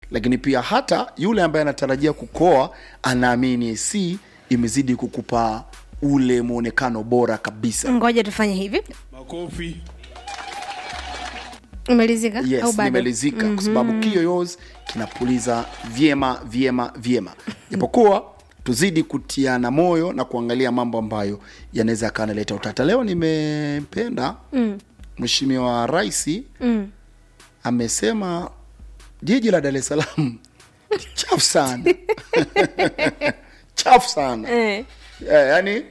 lakini pia hata yule ambaye anatarajia kukoa anaamini AC imezidi kukupa ule mwonekano bora kabisa ngoja tufanye hivi Makofi. umelizika au yes bado nimelizika kwa sababu kiyoyozi kinapuliza vyema vyema vyema japokuwa tuzidi kutiana moyo na kuangalia mambo ambayo yanaweza yakawa naleta utata leo nimependa mheshimiwa rais Mm. amesema jiji la dar es salaam ni chafu sana chafu sana eh. yeah, yani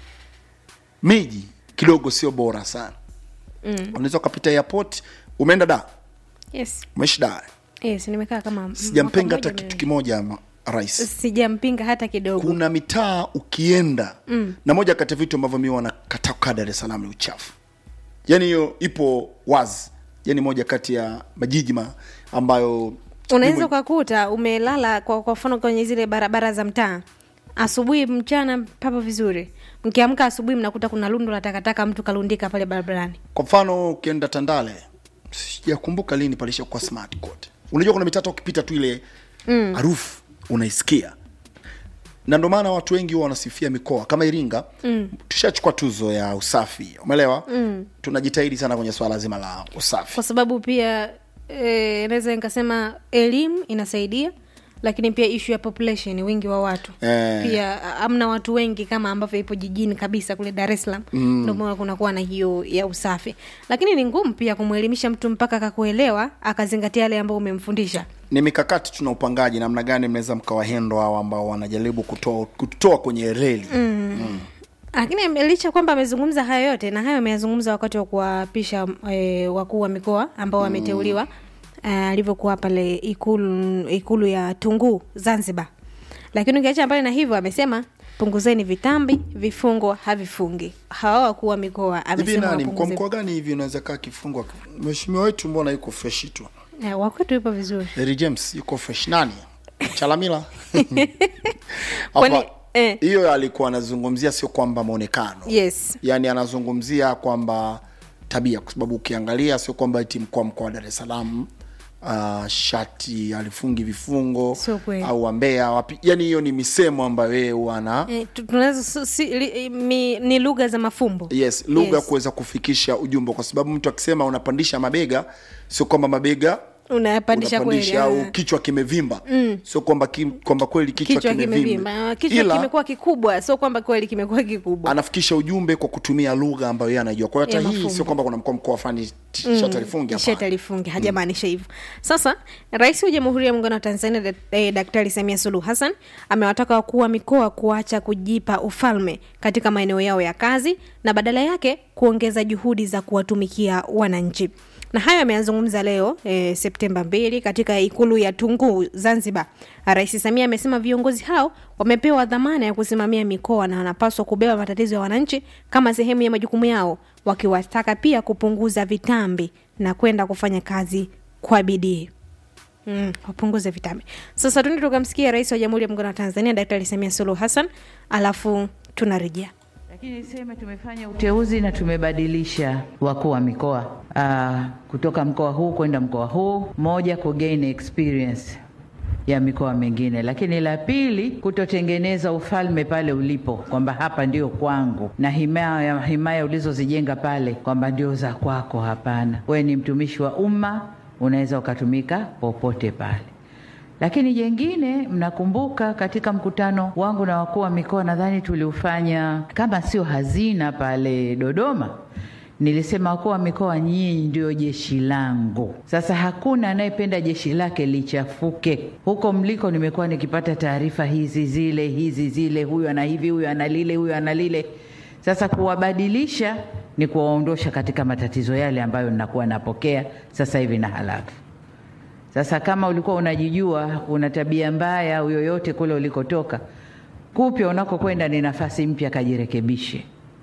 miji kidogo sio bora sana mm. unaweza ukapita airport umeenda da yes umeishi da yes nimekaa kama sijampinga mwaka hata mmoja kitu miwili. kimoja ma- rais sijampinga hata kidogo kuna mitaa ukienda mm. na moja kati ya vitu ambavyo mi wanakataa kukaa dar es salaam ni uchafu yani hiyo ipo wazi yani moja kati ya majiji ma ambayo unaweza mimi- ukakuta umelala kwa kwa mfano kwenye zile barabara za mtaa asubuhi mchana papo vizuri mkiamka asubuhi mnakuta kuna lundo la takataka mtu kalundika pale barabarani kwa mfano ukienda tandale sijakumbuka lini palishakuwa smart court unajua kuna mitata ukipita tu ile harufu unaisikia na ndio maana watu wengi huwa wanasifia mikoa kama iringa mm. tushachukua tuzo ya usafi umeelewa mm. tunajitahidi sana kwenye swala zima la usafi kwa sababu pia eh, naweza nikasema elimu inasaidia lakini pia ishu ya population wingi wa watu Eh. pia a- amna watu wengi kama ambavyo ipo jijini kabisa kule dar es salaam mm. ndio maana kunakuwa na hiyo ya usafi lakini ni ngumu pia kumwelimisha mtu mpaka akakuelewa akazingatia yale ambayo umemfundisha ni mikakati tuna upangaji namna gani mnaweza mkawahendo hao ambao wanajaribu kutoa kutoa kwenye reli mm. lakini ame- licha kwamba amezungumza hayo yote na hayo ameyazungumza wakati wa kuwapisha e, wakuu wa mikoa ambao wameteuliwa eh, alivyokuwa pale ikulu, ikulu ya tunguu zanzibar lakini ukiacha mbali na hivyo amesema punguzeni vitambi vifungo havifungi hawa wakuu wa mikoa hivi amesema nani kwa wapunguze mkoa gani hivi unaweza kaa kifungwa mheshimiwa wetu mbona yuko freshi tu Eh, wakwetu yupo vizuri Harry James yuko fresh nani chalamila Kwani- Hapa, eh. hiyo alikuwa anazungumzia sio kwamba mwonekano yes yaani anazungumzia kwamba tabia kwa sababu ukiangalia sio kwamba eti mkoa mkoa wa dar es salaam uh, shati alifungi vifungo Sio kweli. au wambea wapi yani hiyo ni misemo ambayo yeye huwa ana eh, tu- tunaweza su- si, li, mi, ni lugha za mafumbo yes lugha Yes. kuweza kufikisha ujumbe kwa sababu mtu akisema unapandisha mabega sio kwamba mabega unayapandisha kweli unapandisha au ah. kichwa kimevimba mm. sio kwamba ki, kwamba kweli kichwa, kichwa kimevimba kimevimba kichwa ila kimekuwa kikubwa sio kwamba kweli kimekuwa kikubwa anafikisha ujumbe kwa kutumia lugha ambayo yeye anajua kwa hiyo Ya hata hii mafumbo. sio kwamba kuna mkoa mkoa fani shati alifungi hapana. sheta lifungi hajamaanisha hivyo sasa rais wa jamhuri ya muungano wa tanzania dak- eh, daktari samia suluhu hassan amewataka wakuu wa mikoa kuacha kujipa ufalme katika maeneo yao ya kazi na badala yake kuongeza juhudi za kuwatumikia wananchi na hayo ameyazungumza leo e, septemba 2 katika ikulu ya tunguu zanzibar rais samia amesema viongozi hao wamepewa dhamana ya kusimamia mikoa na wanapaswa kubeba matatizo ya wananchi kama sehemu ya majukumu yao wakiwataka pia kupunguza vitambi na kwenda kufanya kazi kwa bidii Mm, wapunguze vitambi sasa tuende tukamsikia rais wa jamhuri ya muungano wa tanzania daktari samia suluhu hassan alafu tunarejea Lakini niseme tumefanya uteuzi na tumebadilisha wakuu wa mikoa uh, kutoka mkoa huu kwenda mkoa huu, moja ku gain experience ya mikoa mingine, lakini la pili kutotengeneza ufalme pale ulipo, kwamba hapa ndio kwangu na himaya, himaya ulizozijenga pale kwamba ndio za kwako. Hapana, wewe ni mtumishi wa umma, unaweza ukatumika popote pale. Lakini jengine, mnakumbuka katika mkutano wangu na wakuu wa mikoa, nadhani tuliufanya kama sio hazina pale Dodoma, nilisema wakuu wa mikoa, nyinyi ndio jeshi langu. Sasa hakuna anayependa jeshi lake lichafuke. Huko mliko, nimekuwa nikipata taarifa hizi zile hizi zile, huyu ana hivi, huyu ana lile, huyu ana lile. Sasa kuwabadilisha ni kuwaondosha katika matatizo yale ambayo ninakuwa napokea sasa hivi na halafu sasa kama ulikuwa unajijua una tabia mbaya au yoyote kule ulikotoka, kupya unakokwenda ni nafasi mpya, kajirekebishe,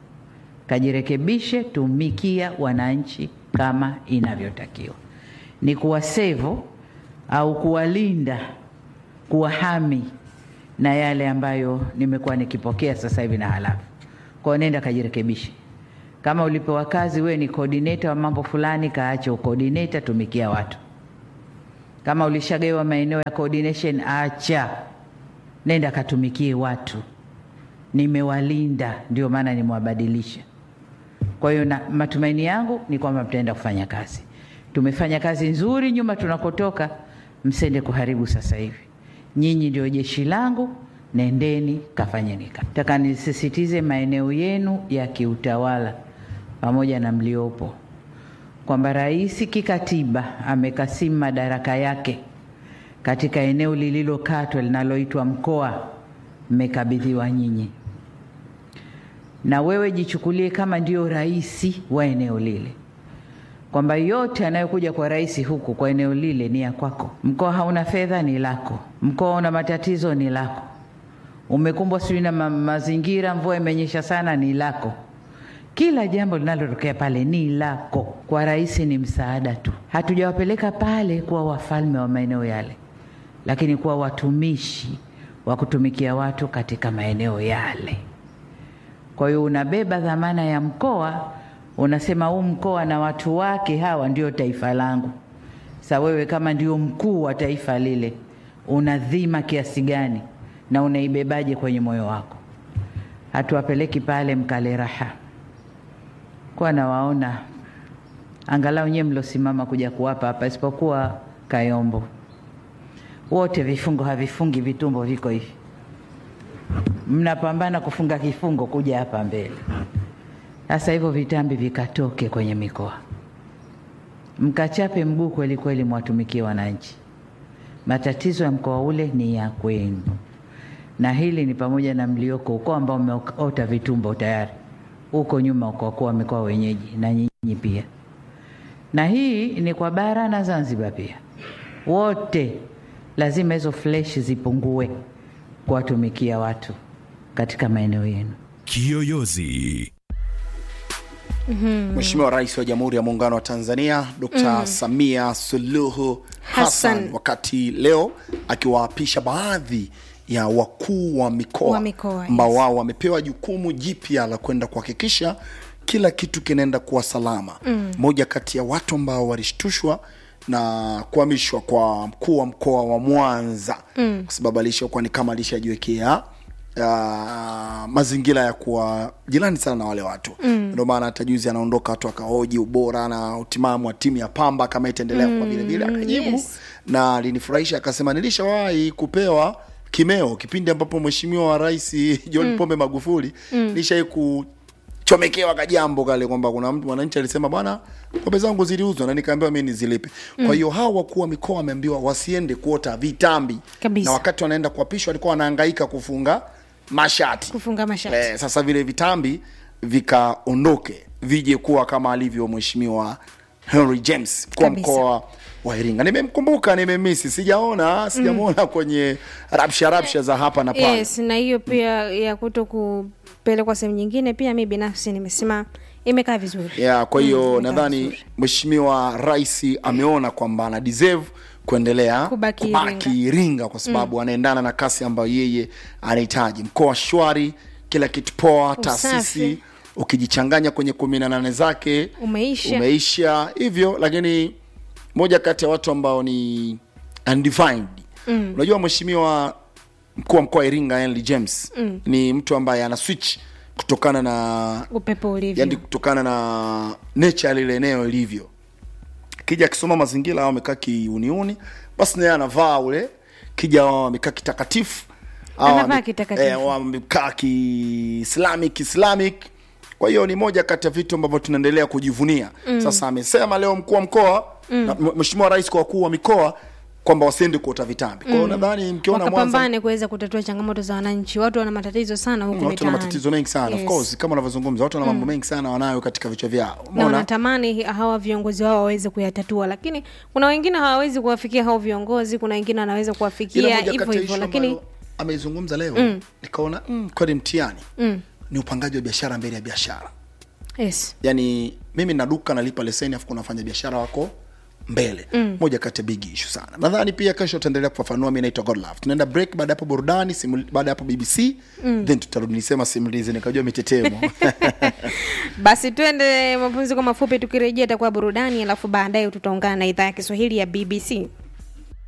kajirekebishe, tumikia wananchi kama inavyotakiwa, ni kuwasevu au kuwalinda, kuwahami na yale ambayo nimekuwa nikipokea sasa hivi na halafu. Kwa hiyo nenda kajirekebishe. Kama ulipewa kazi, wewe ni coordinator wa mambo fulani, kaache ucoordinator, tumikia watu Kama ulishagawa maeneo ya coordination, acha, nenda katumikie watu. Nimewalinda, ndio maana nimewabadilisha. Kwa hiyo na matumaini yangu ni kwamba mtaenda kufanya kazi. Tumefanya kazi nzuri nyuma tunakotoka, msende kuharibu sasa hivi. Nyinyi ndio jeshi langu, nendeni kafanyeni kazi. Nataka nisisitize maeneo yenu ya kiutawala pamoja na mliopo kwamba rais kikatiba amekasimu madaraka yake katika eneo lililokatwa linaloitwa mkoa, mmekabidhiwa nyinyi, na wewe jichukulie kama ndio rais wa eneo lile, kwamba yote anayokuja kwa rais huku kwa eneo lile ni ya kwako. Mkoa hauna fedha, ni lako. Mkoa una matatizo, ni lako. Umekumbwa sijui na ma mazingira, mvua imenyesha sana, ni lako. Kila jambo linalotokea pale ni lako. Kwa rais ni msaada tu. Hatujawapeleka pale kuwa wafalme wa maeneo yale, lakini kuwa watumishi wa kutumikia watu katika maeneo yale. Kwa hiyo unabeba dhamana ya mkoa, unasema huu mkoa na watu wake hawa ndio taifa langu. Sa wewe kama ndio mkuu wa taifa lile, una dhima kiasi gani na unaibebaje kwenye moyo wako? Hatuwapeleki pale mkale raha kwa nawaona angalau nyewe mlosimama kuja kuwapa hapa, isipokuwa Kayombo, wote vifungo havifungi, vitumbo viko hivi, mnapambana kufunga kifungo kuja hapa mbele. Sasa hivyo vitambi vikatoke kwenye mikoa, mkachape mguu kweli kweli, mwatumikie wananchi. Matatizo ya mkoa ule ni ya kwenu, na hili ni pamoja na mlioko huko ambao mmeota vitumbo tayari huko nyuma kwa kuwa mikoa wenyeji na nyinyi pia, na hii ni kwa bara na Zanzibar pia, wote lazima hizo fleshi zipungue kuwatumikia watu katika maeneo yenu. Kiyoyozi. Mheshimiwa Rais wa Jamhuri ya Muungano wa Tanzania Dr. Samia Suluhu Hassan Hassan. wakati leo akiwaapisha baadhi ya wakuu wa mikoa Wa mikoa, ambao yes. wao wamepewa jukumu jipya la kwenda kuhakikisha kila kitu kinaenda kuwa salama. Moja kati ya watu ambao walishtushwa na kuhamishwa kwa mkuu wa mkoa wa Mwanza kwa sababu alishakuwa ni kama alishajiwekea uh, mazingira ya kuwa jirani sana na wale watu ndio maana hata juzi anaondoka watu akahoji ubora na utimamu wa timu ya Pamba kama itaendelea kwa vile vile, akajibu yes. na alinifurahisha akasema, nilishawahi kupewa kimeo kipindi ambapo mheshimiwa wa rais John Pombe Magufuli nishai kuchomekewa kajambo kale kwamba kuna mtu mwananchi alisema bwana, pombe zangu ziliuzwa na nikaambiwa mimi nizilipe. Kwa hiyo hao wakuu wa mikoa wameambiwa wasiende kuota vitambi, Kabisa. na wakati wanaenda kuapishwa walikuwa wanahangaika kufunga mashati kufunga mashati Eh, sasa vile vitambi vikaondoke vije kuwa kama alivyo mheshimiwa Henry James mkuu wa Kabisa. mkoa wa Iringa. Nimemkumbuka, nimemisi, sijaona sijamwona kwenye rapsha rapsha za hapa na pale. yes na hiyo pia ya kuto kupelekwa sehemu nyingine pia mi binafsi nimesema imekaa vizuri Yeah, kwa hiyo imekaa nadhani vizuri. mheshimiwa rais ameona kwamba ana deserve kuendelea Kubaki kubaki Iringa kwa sababu anaendana na kasi ambayo yeye anahitaji. Mkoa shwari, kila kitu poa, taasisi Usafi. ukijichanganya kwenye kumi na nane zake Umeisha. umeisha hivyo, lakini moja kati ya watu ambao ni undefined unajua, mheshimiwa mkuu wa mkoa wa Iringa Henry James ni mtu ambaye ana switch kutokana na upepo ulivyo yani kutokana na nature ya lile eneo ilivyo. Kija akisoma mazingira au amekaa kiuniuni, basi naye anavaa ule kija wao amekaa kitakatifu au Anavaa ame- kitakatifu. eh, wamekaa kiislamic islamic. Kwa hiyo ni moja kati ya vitu ambavyo tunaendelea kujivunia. Sasa amesema leo mkuu wa mkoa na m- mheshimiwa rais kwa wakuu wa mikoa kwamba wasiende kuota vitambi. Kwa hiyo nadhani mkiona Mwanza wakapambane kuweza kutatua changamoto za wananchi watu wana matatizo sana huku watu wana mitaani. matatizo mengi sana Yes. of course, kama unavyozungumza watu wana mambo mengi sana wanayo katika vichwa vyao. na Umeona? wanatamani hi- hawa viongozi wao waweze kuyatatua lakini kuna wengine hawawezi kuwafikia hao viongozi kuna wengine wanaweza Ila kuwafikia moja hivyo kati ya hivyo issue lakini ambayo ameizungumza leo nikaona mm, kweli mtihani mm, ni upangaji wa biashara mbele ya biashara. yes Yani mimi na duka nalipa leseni afu kuna wafanya biashara wako mbele moja kati ya big issue sana. Nadhani pia kesho tutaendelea kufafanua. Mimi naitwa Godlove, tunaenda break, baada ya hapo burudani, simul- baada ya hapo BBC then tutarudi. Nisema simulizi nikajua mitetemo basi twende mapumziko mafupi tukirejea itakuwa burudani alafu baadaye tutaungana na idhaa ya kiswahili ya bbc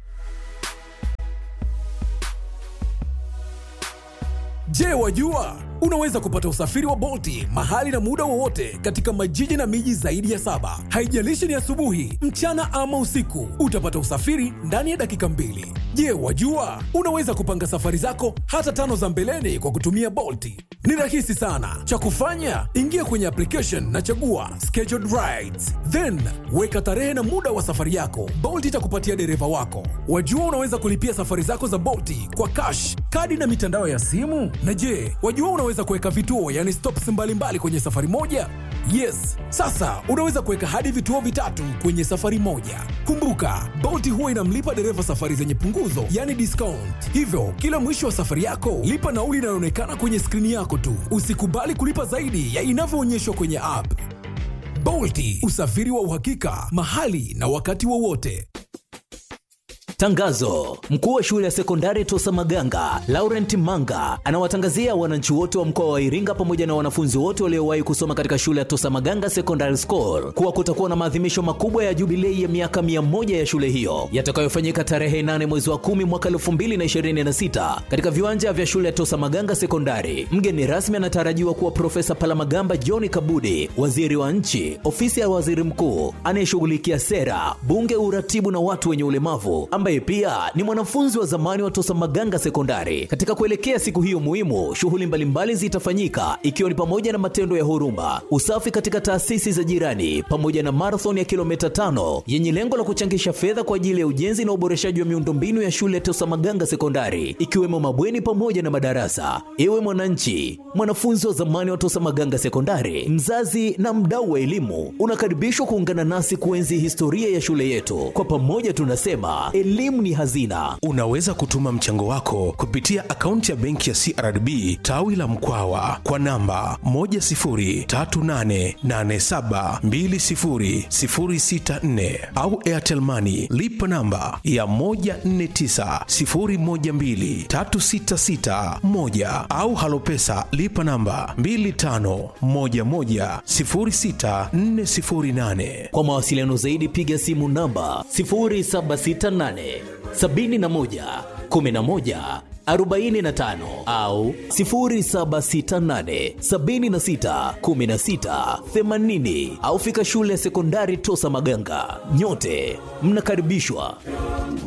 Je, wajua unaweza kupata usafiri wa Bolti mahali na muda wowote katika majiji na miji zaidi ya saba. Haijalishi ni asubuhi, mchana ama usiku, utapata usafiri ndani ya dakika mbili. Je, wajua unaweza kupanga safari zako hata tano za mbeleni kwa kutumia Bolti? Ni rahisi sana. Cha kufanya, ingia kwenye application na chagua scheduled rides, then weka tarehe na muda wa safari yako. Bolt itakupatia dereva wako. Wajua unaweza kulipia safari zako za Bolti kwa cash, kadi na mitandao ya simu. Na je, wajua unaweza kuweka vituo, yani stops mbalimbali kwenye safari moja? Yes, sasa unaweza kuweka hadi vituo vitatu kwenye safari moja. Kumbuka, Bolt huwa inamlipa dereva safari zenye punguzo, yani discount. Hivyo kila mwisho wa safari yako lipa nauli inayoonekana kwenye skrini yako tu. Usikubali kulipa zaidi ya inavyoonyeshwa kwenye app. Bolti, usafiri wa uhakika mahali na wakati wowote. Tangazo: mkuu wa shule ya sekondari Tosa Maganga Laurent Manga anawatangazia wananchi wote wa mkoa wa Iringa pamoja na wanafunzi wote waliowahi kusoma katika shule ya Tosa Maganga Secondary School kuwa kutakuwa na maadhimisho makubwa ya jubilei ya miaka mia moja ya shule hiyo yatakayofanyika tarehe 8 mwezi wa kumi mwaka 2026 katika viwanja vya shule ya Tosa Maganga Sekondari. Mgeni rasmi anatarajiwa kuwa Profesa Palamagamba John Kabudi, waziri wa nchi, ofisi ya waziri mkuu anayeshughulikia sera, bunge, uratibu na watu wenye ulemavu ambaye pia ni mwanafunzi wa zamani wa Tosa Maganga Sekondari. Katika kuelekea siku hiyo muhimu, shughuli mbalimbali zitafanyika ikiwa ni pamoja na matendo ya huruma, usafi katika taasisi za jirani, pamoja na marathon ya kilomita tano yenye lengo la kuchangisha fedha kwa ajili ya ujenzi na uboreshaji wa miundombinu ya shule ya Tosa Maganga Sekondari, ikiwemo mabweni pamoja na madarasa. Ewe mwananchi, mwanafunzi wa zamani wa Tosa Maganga Sekondari, mzazi na mdau wa elimu, unakaribishwa kuungana nasi kuenzi historia ya shule yetu. Kwa pamoja tunasema elimu ni hazina. Unaweza kutuma mchango wako kupitia akaunti ya benki ya CRDB tawi la Mkwawa kwa namba 10388720064 au Airtel Money lipa namba ya 1490123661 au Halopesa lipa namba 25110648. Kwa mawasiliano zaidi piga simu namba 0768 71 11 45 au 0768 76 16 80 au fika shule ya sekondari Tosa Maganga. Nyote mnakaribishwa.